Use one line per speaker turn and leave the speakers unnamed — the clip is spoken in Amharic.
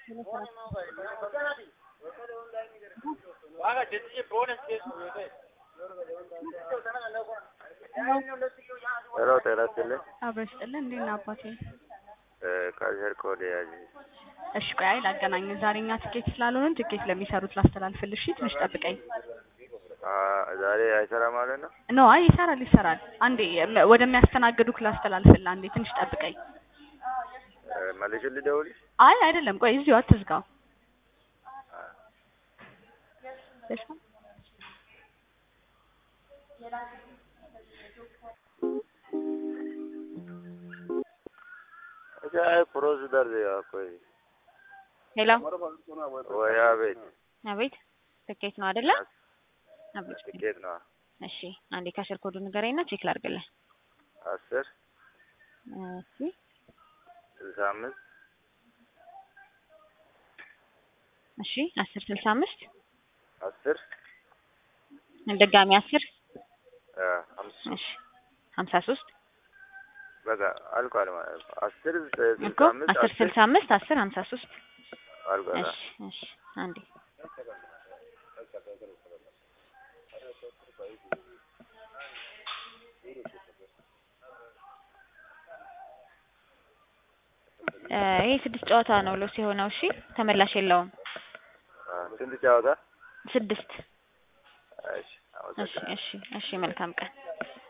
ሄሎ ጤና ይስጥልኝ።
አብረሽ ጥልን እንዴት ነህ አባቴ?
ከአየር ኮድ ያዥ
እሺ ቆይ አይ ላገናኝ። ዛሬ እኛ ትኬት ስላልሆንን ትኬት ለሚሰሩት ላስተላልፍልሽ። እሺ ትንሽ ጠብቀኝ።
ዛሬ አይሰራም ማለት ነው።
ኖ አይ ይሰራል ይሰራል። አንዴ መ- ወደሚያስተናግዱክ ላስተላልፍልህ። አንዴ ትንሽ ጠብቀኝ።
መልሽ ልደውልሽ።
አይ አይደለም፣ ቆይ እዚሁ አትዝጋው። እሺ
अच्छा है प्रोसीजर दिया कोई
ሄሎ
ወይ አቤት
አቤት፣ ትኬት ነው አይደለ? አቤት።
ትኬት ነው
እሺ አንዴ ከስር ኮዱ ንገረኝና ቼክ ላድርግልህ።
አስር
እሺ
ስልሳ አምስት
እሺ አስር ስልሳ አምስት
አስር
ድጋሚ አስር
አምስት
እሺ ሀምሳ ሶስት
በቃ አልቋል ማለት ነው። አስር
እኮ
ስልሳ አምስት
አስር ስልሳ አምስት አስር ሀምሳ ሶስት
አልቋል።
እሺ እሺ አንዴ እ ይሄ ስድስት ጨዋታ ነው ሎስ የሆነው። እሺ ተመላሽ የለውም።
ስንት ጨዋታ?
ስድስት
እሺ
እሺ
አመሰግናለሁ።
እሺ እሺ መልካም ቀን